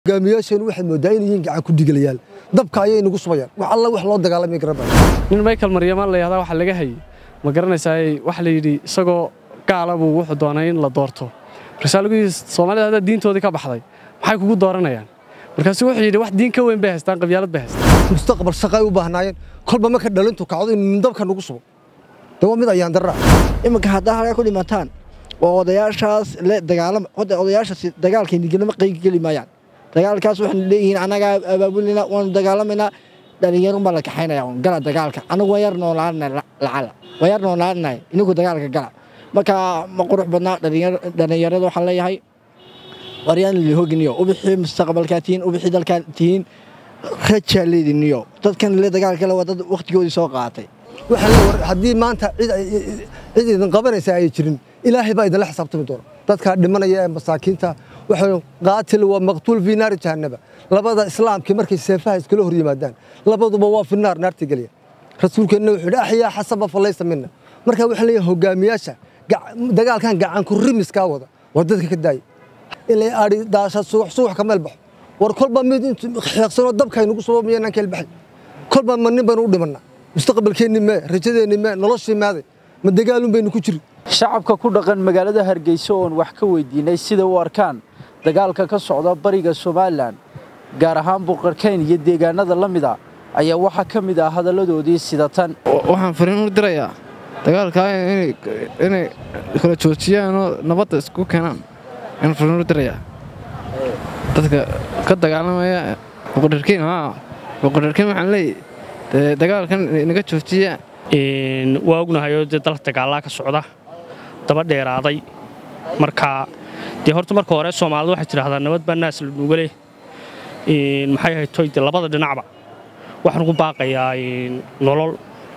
hogaamiyaasheenu waxaad moodaa inay yihiin gacan ku digalayaal dabka ayay nagu subayaan wax alla wax loo dagaalamay garabay nin michael maryamaan la yahdaa waxa laga hayay ma garanaysaa waxa la yidhi isagoo gaala buu wuxuu doonay in la doorto markaasaa lagu yidhi soomaalida haddaa diintoodii ka baxday maxay kugu dooranayaan markaasu wuxuu yidhi wax diin ka weyn bay haystaan qabyaalad bay haystaan mustaqbal shaqa ay u baahnaayeen kolba marka dhalintu kacdo in dabka nagu subo de waa mid ayaan darra iminka haddaa halkaa ku dhimataan oo odayaashaas le dagaalama hadda odayaashaasi dagaalkayni gelama qeygeli maayaan dagaalkaas waxaan leeyihiin annagaa abaabulina waanu dagaalamaynaa dhalinyarunbaa la kaxaynaya un gala dagaalka anagu waan yar noolaanay lacala waan yar noolaanay ininku dagaalka gala marka ma qurux badnaa dhalinyarada waxaan leeyahay waryaan lihoginiyo ubixii mustaqbalkaa tihiin ubixii dalkaa tihiin rajaa leediniyo dadkan le dagaalkale waa dad wakhtigoodii soo qaatay waxaa le war haddii maanta cid cid idin qabanaysa ay jirin ilaahay baa idinla xisaabtami doona dadkaa dhimanaya ee masaakiinta waxay qaatil waa maqtuul fii naari jahannaba labada islaamkii markay seefaha iskala hor yimaadaan labaduba waa fi naar naarta gelya rasuulkeenna wuxuu yidhi axyaa xasaba falaysa mina marka waxaa leeyahay hogaamiyaasha dagaalkan gacanku rimiskaa wada war dadka ka daaya ilay adhi daasha suux suux ka meel baxo war kolba mid intu xeeqsanoo dabkaynugu subo miyaynaan keel baxay kolba ma nin baynu u dhimannaa mustaqbalkeenni mee rajadeenni mee noloshii maaday ma dagaalun baynu ku jiri shacabka ku dhaqan magaalada hargeysa oon wax ka weydiinay sida u arkaan dagaalka ka socda bariga somalilan gaar ahaan buqarkayn iyo deegaanada la mida ayaa waxaa ka mid ah hadalladoodii sida tan waxaan fariin u dirayaa dagaalkaa inay kala joojiyaanoo nabadda isku keenaan ayaan fariin u dirayaa dadka ka dagaalamaya buqarkayn buqarkayn waxaan leeyahy dee dagaalkan inaga joojiyaa waa ognahayoo dee dalka dagaalaa ka socda daba dheeraaday marka dee horta marka hore soomaalida waxay tidhahdaa nabad baa naas la dhuuga leh maxay haytoy dee labada dhinacba waxaan ugu baaqayaa nolol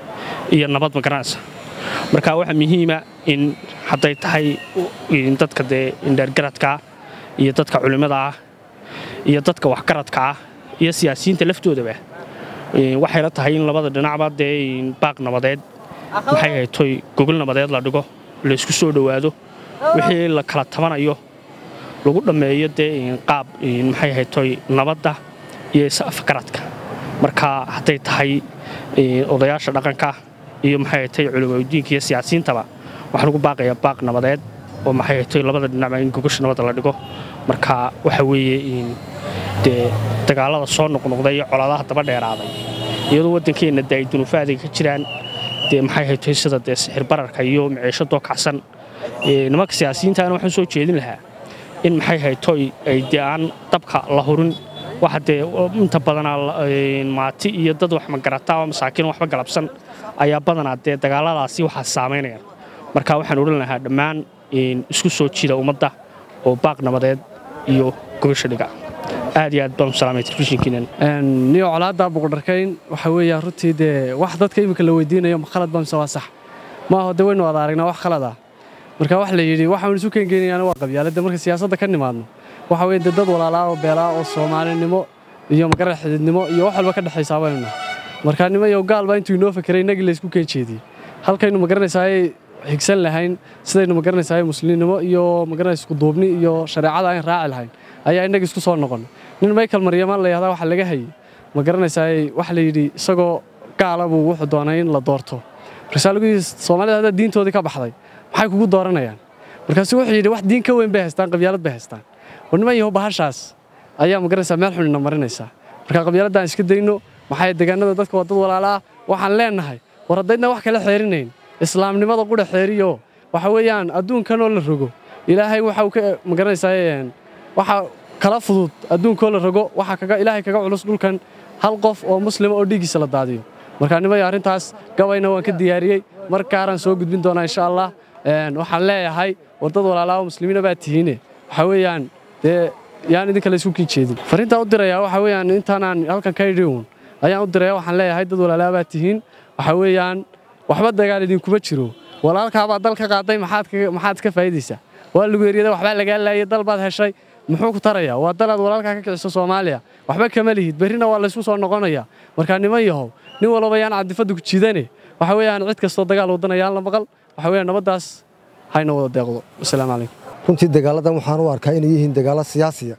iyo nabad magaranaysa marka waxaa muhiima in hadday tahay dadka dee indheergaradkaa iyo dadka culimmada ah iyo dadka waxgaradka ah iyo siyaasiyiinta laftoodaba waxayla tahay in labada dhinacba dee baaq nabadeed maxay haytoy gogol nabadeed la dhigo laysku soo dhowaado wixii la kala tabanayo lagu dhammeeyo dee qaab maxay haytoy nabadda iyo is-afgaradka marka hadday tahay odayaasha dhaqanka iyo maxay haytoy culimadiinka iyo siyaasiyiintaba waxaan ugu baaqayaa baaq nabadeed oo maxay haytoy labada dhinacba in gogosha nabadda la dhigo marka waxa weeye dee dagaalada soo noqnoqday iyo colaadaha daba dheeraaday iyadoo waddankeenna dee ay dunuufaadiga ka jiraan dee maxay haytoy sida dee sixir bararka iyo maciishadoo kacsan nimanka siyaasiyiintaana waxaan soo jeedin lahaa in maxay haytoy ay dee aan dabka la hurin waxa dee inta badanaa maati iyo dad wax magarata oo masaakiin waxba galabsan ayaa badanaa dee dagaaladaasi waxaa saamaynayaan marka waxaan odhan lahaa dhammaan isku soo jiida ummadda oo baaq nabadeed iyo gobasha dhiga aad iyo aad baan u salaamay telefishinkiinan niyo colaadda buqdharkayn waxa weeyaa runtii dee wax dadka iminka la weydiinayo ma khalad baa mise waa sax maaho dee waynu wada aragnaa wax khalad ah marka wax la yidhi waxaanu isu keengeynayaan waa qabyaaladda marka siyaasadda ka nimaadno waxa weye dee dad walaalaa oo beelaa oo soomaalinimo iyo magaran xididnimo iyo wax walba ka dhexaysaa baynu nahay marka nimo iyo gaal baa intuu inoo fakeray innagii laysku keen jeediyey halkaynu magaranaysaay xigsan lahayn sidaynu magaranaysaay muslimnimo iyo magaranaysa iskuduubni iyo shareecada ayn raaci lahayn ayaa innagii isku soo noqon nin michael maryamaan la yahdaa waxa laga hayay ma garanaysaay waxa la yidhi isagoo gaala buu wuxuu doonay in la doorto markaasaa lagu yidhi soomaalida haddaa diintoodii ka baxday maxay kugu dooranayaan markaasu wuxuu yidhi wax diin ka weyn bay haystaan qabyaalad bay haystaan war niman yahow bahashaas ayaa ma garanaysaa meel xunina marinaysaa marka qabyaaladdan iska dayno maxay deegaanada dadka waa dad walaalaa waxaan leennahay war haddaydna wax kala xeerinayn islaamnimada qudha xeeriyo waxa weeyaan adduunkanoo la rogo ilaahay waxa uu ka ma garanaysaa waxa kala fudud adduunkoo la rogo waxaa ilaahay kaga culus dhulkan hal qof oo muslima oo dhiiggiisa la daadiyo marka nimaya arrintaas gabayna waan ka diyaariyey mar gaaraan soo gudbin doonaa insha allah waxaan leeyahay war dad walaalaa oo muslimiina baa tihiine waxa weeyaan dee yaan idinka laysku kii jeedin fariintaa u dirayaa waxa weeyaan intaanaan halkan ka idhi uun ayaan u diraya waxaan leeyahay dad walaalaa baa tihiin waxa weeyaan waxba dagaal idinkuma jiro walaalkaabaa dal ka qaaday maxaad ka faa'iidaysaa waa lagu eryaday waxbaa lagaa laayay dal baad heshay muxuu ku tarayaa waa dalaad walaalkaa ka kiciso soomaaliya waxba kama lihid berrina waa laysku soo noqonayaa markaa niman yahow nin walba yaan cadifadda ku jiidane waxa weeyaan cid kastoo dagaal wadana yaan la maqal waxa weeyaan nabaddaas hayna wada deeqdo wasalaamu calaykum runtii dagaaladan waxaan u arkaa inay yihiin dagaalo siyaasiya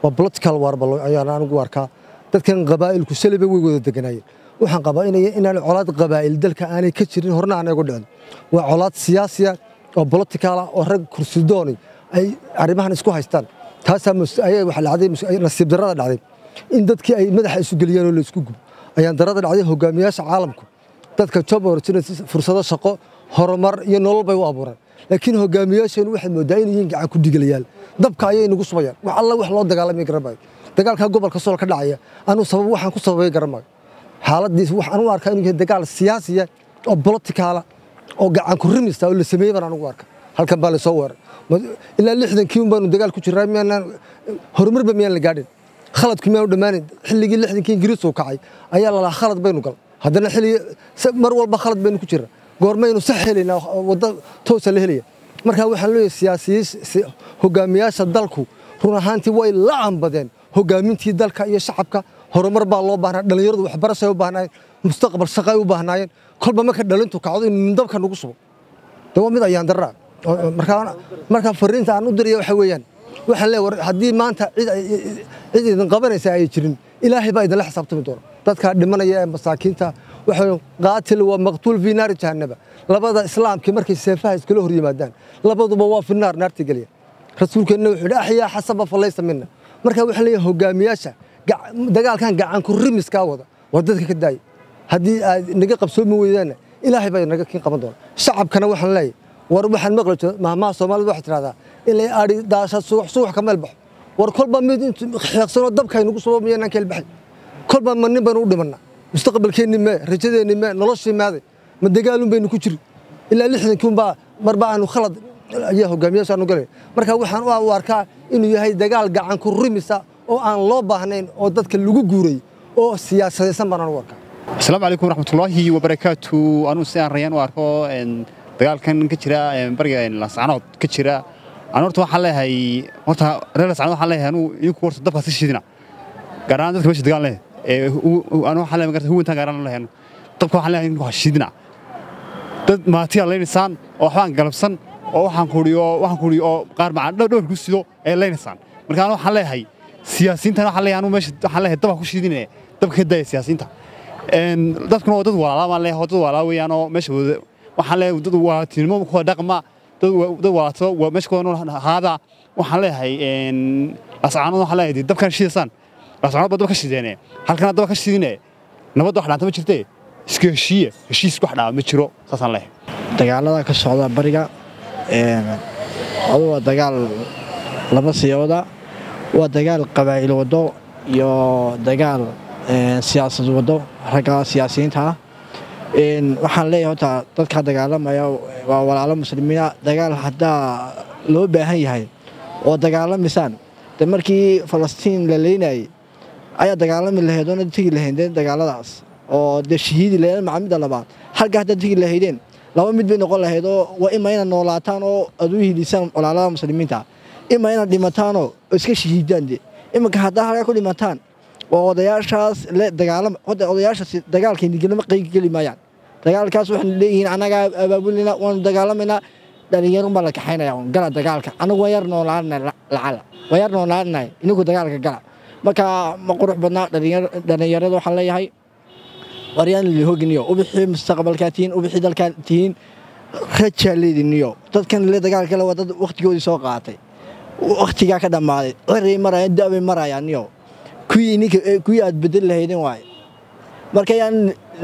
waa political warba ayaan anigu arkaa dadkan qabaa'ilku saliba way wada deganaayeen waxaan qabaa inaan colaad qabaa'il dalka aanay ka jirin horna aan igu dhicin waa colaad siyaasiya oo politicaala oo rag kursidooni ay arrimahan isku haystaan taasaa ayaa waxa dhacday nasiib darrada dhacday in dadkii ay madaxa isu geliyeen oo la isku gubo ayaan darrada dhacday hogaamiyaasha caalamku dadka job opportunities fursado shaqo horumar iyo nolol bay u abuuraan laakiin hogaamiyaasheenu waxay moodaa inay yihiin gacan ku dhigalayaal dabka ayay nagu subayaan wax alla wax loo dagaalamay garamayo dagaalka gobolka sool ka dhacaya anuu sabab waxaan ku sababay garamayo xaaladiis waxaan u arkaa inuu yahay dagaal siyaasiya oo politicaala oo gacan ku rimista oo la sameeyey baan anugu arka halkan baa lasoo weeray ilaa lixdankii un baanu dagaal ku jiraa miyaanaan horumarba miyaan la gaadhin khaladku miyaanu dhammaanin xilligii lixdankii ingiriisku kacay ayaa lalahaa khalad baynu gal haddana xilligii mar walba khalad baynu ku jiraa goormaynu sax helaynaa waddo toosa la helaya markaa waxaan leeyahay siyaasiyiin hogaamiyaasha dalku run ahaantii way la ambadeen hogaamintii dalka iyo shacabka horumar baa loo baahnaa dhallinyaradu waxbarashay u baahnaayeen mustaqbal shaqay u baahnaayeen kolba marka dhalintu kacdo in dabka nagu subo de waa mid ayaan darraa markaa fariinta aan u diraya waxa weeyaan waxaan leeyahay haddii maanta cid idin qabanaysa ay jirin ilaahay baa idinla xisaabtami doona dadkaa dhimanaya ee masaakiinta waxa qaatil waa maqtuul fii naari jahannaba labada islaamkii markay seefaha iskala hor yimaadaan labaduba waa fi naar naarta gelaya rasuulkeenna wuxuu yidhi axyaa xasaba falaysa mina markaa waxaan leeyahay hogaamiyaasha dagaalkan gacan ku rimiskaa wada waa dadka ka daaya haddii aad naga qabsoomi weydaanna ilaahay baa naga kin qaban doona shacabkana waxaan leeyahay war waxaan maqli jira mahmaha soomaalida waxay tidhahdaa ilay adhi daasha suux suux ka meel baxo war kolba mid xeeqsanoo dabka aynugu subo miyaanaan ka elbaxay kolba ma nin baynu u dhimannaa mustaqbalkeenni mee rajadeenni mee noloshii maaday ma dagaalun baynu ku jiri ilaa lixdankii unbaa marba aanu khalad ayaa hogaamiyaasha aanu galay marka waxaan u arkaa inuu yahay dagaal gacan ku rimisa oo aan loo baahnayn oo dadka lagu guuray oo siyaasadaysan baan anugu arkaa asalaamu calaykum waraxmatullaahi wabarakaatu anuu si aan rayaan u arko dagaalkan ka jira bariga lascanood ka jira aan horta waxaan leeyahay horta reer lascanood waxaan leeyahay anuu idinku horta dabka si shidina gaar ahaan dadka meesha dagaal leh anu waxaan leeyahay magarta huwantaan gaar ahaan leeyahay dabka waxaan leeyahay idinku ha shidina dad maatiyaa leynaysaan oo waxbaan galabsan oo waxaan kuuri oo waxaan kuuri oo qaar macaan dhowr ku sido ay leynaysaan marka anu waxaan leeyahay siyaasiyiintan waxaan leeyahay anu meesha waxaan leeyahay dabka ku shidinaya dabka ka daaya siyaasiyiinta dadkuna waa dad walaalaa baan leeyahay dad walaalaa weeyaanoo meesha wada waxaan leeyahay dad walaaltinimo kuwa dhaqma dad walaalto meesha kuwa nool haada waxaan leeyahay ascaanood waxaan leeyahay dabkan shidaysaan ascaanood baa dab ka shideene halkana dab ka shidine nabadda wax dhaanta ma jirtee iska heshiiye heshiis wax dhaama ma jiro saasaan leeyahay dagaalada ka socda bariga adu waa dagaal laba siyooda waa dagaal qabaa'il wado iyo dagaal siyaasad wado ragga siyaasiyiinta ah waxaan leeyahay horta dadka dagaalamaya waa walaalo muslimiina dagaal haddaa loo baahan yahay oo dagaalamisaan de markii falastiin la leynayay ayaa dagaalami lahayd oona tegi lahaydeen dagaaladaas oo dee shahiidi lahayd macamida labaad halka haddaad tegi lahaydeen laba mid bay noqon lahayd oo waa ima inaad noolaataan oo aad u hilisaan walaalada muslimiinta ima inaad dhimataanoo iska shahiidaan de iminka haddaa halkaa ku dhimataan oo odayaashaas le dagaalama hadda odayaashaas dagaalka nigilama qayb geli maayaan dagaalkaas waxaan leeyihiin annagaa abaabulina waanu dagaalamaynaa dhalinyarun baa la kaxaynaya gala dagaalka anagu waan yar noolaanay lacala waan yar noolaanay ininku dagaalka gala marka ma qurux badnaa dhalinyarada waxaan leeyahay waryaan lihoginiyo ubixii mustaqbalkaa tihiin ubixii dalkaa tihiin rajaa leediniyo dadkan le dagaalkale waa dad wakhtigoodii soo qaatay wakhtigaa ka dhammaaday ciray marayaan da'bay marayaaniyo kuwii aad bedel lahaydeen waaye marka yaan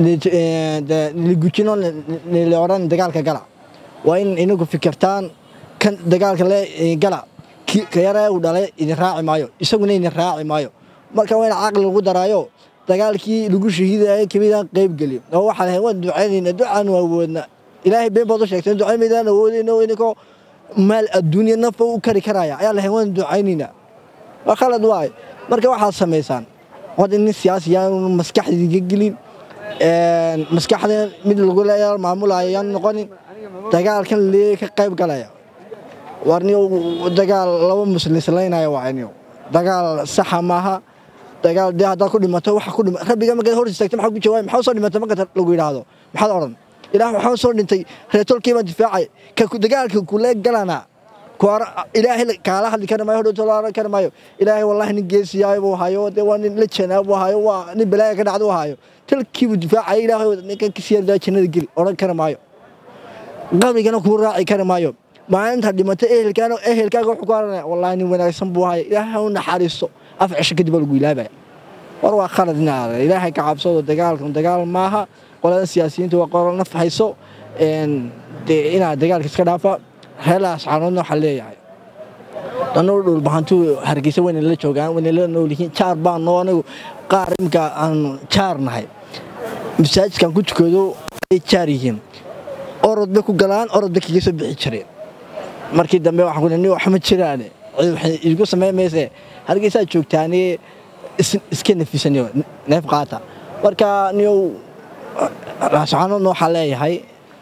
ligujino la odhan dagaalka gala waa in inagu fikirtaan kan dagaalka le gala ka yara uu dhalay idin raaci maayo isaguna idin raaci maayo marka waa in caqli lagu daraayo dagaalkii lagu shahiidaya kamidaan qayb gelin oo waxaa lahayd waan ducaynayna ducaan waa awoodna ilaahay been baad u sheegteen ducayn awoodayno inikoo maal adduunya nafa u kari karaya ayaa lahayd waan ducaynaynaa waa khalad waay marka waxaad samaysaan wad nin siyaasi yaanu maskaxdiiga gelin maskaxda mid lagu leeya maamulaya yaanu noqonin dagaalkan lee ka qayb galaya warniyo dagaal laba muslislaynaya waaniyo dagaal saxa maaha dagaal dee haddaad ku dhimato waxa ku dhima rabbiga markaad hor istaagto maxaa ku jawaabay maxaa soo dhimatay marka lagu yidhaahdo maxaad odhan ilaah waxaan soo dhintay reetolkii baan difaacay ka dagaalka kule galana kuwaana ilaahay kaala hadli kari maayo hodhowta la oran kari maayo ilaahay wallahi nin geesiyaayo buu hayo dee waa nin la janaa buu hayo waa nin balaaya ka dhacda u hayo talkiibuu difaacaya ilaahay ninkan kasiyardaa jannada geli odhan kari maayo qabrigana kuu raaci kari maayo maalinta dhimata ehelkaana ehelkaaga wuxuu ku haranaya wallahi nin wanaagsan buu haya ilaahay ha u naxariisto af cisho kadib baa lagu ilaabaya war waa khalad inaada ilaahay ka cabsado dagaalkan dagaal maaha qolada siyaasiyiinta waa qolo naf hayso dee inaad dagaalka iska dhaafa reelaas caanoodna waxaa leeyahay dhanuu dhulbahantu hargeysa wayna la joogaan wayna la nool yihiin jaar baan noo anigu qaar imika aan jaar nahay masaajidkan ku tukado ay jaar yihiin orod bay ku galaan orod bay kaga soo bixi jireen markii dambe waxaan ku ni wax ma jiraane cid waxay igu samayn mayse hargeysaa joogtaane iska nafisaniyo neef qaata marka niyow raascaanoodna waxaa leeyahay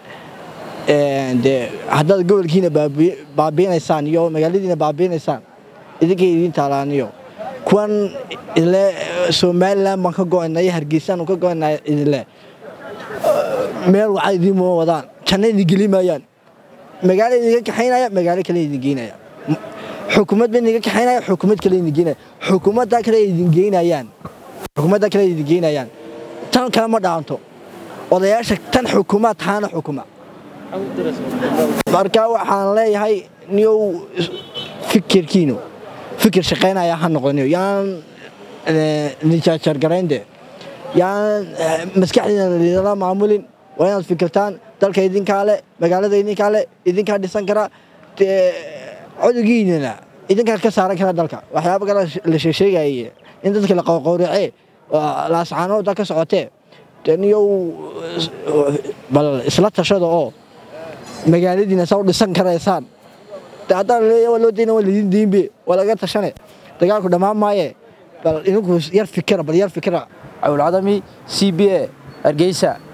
dee haddaad gobolkiina baabiinaysaan iyo magaaladiina baabiinaysaan idinkay idiin taalaaniyo kuwan idile somalilan baan ka go'aynay hargeysaan ka go'aynay idile meel waxaa idiin moo wadaan janna idin geli maayaan magaalo idinka kaxaynaya magaalo kale idin geynaya xukuumad ba idinka kaxaynaya xukuumad kale idin geynaya xukuumadda kale idin geynayaan xukuumadda kale idin geynayaan tan kale ma dhaanto odayaasha tan xukuumaad tahaana xukuma marka waxaan leeyahay niyow fikirkiinu fikir shaqaynaya ha noqoniyo yaan nijaajargaraynde yaan maskaxdiina lidala maamulin waa inaad fikirtaan dalka idinkaa le magaalada idinkaa le idinkaa dhisan kara codogiinana idinkaa ka saaran kara dalka waxyaaba kale la sheegsheegaye in dadka la qowqowracee laascaanooda ka socotee niyow bal isla tashada oo magaaladiina saa u dhisan karaysaan haddaan leeya waa loo dayna waa lidin diinbe waa laga tashane dagaalku dhammaan maaye bal idinku yar fikira bal yar fikira cawlcadami c b a hargeysa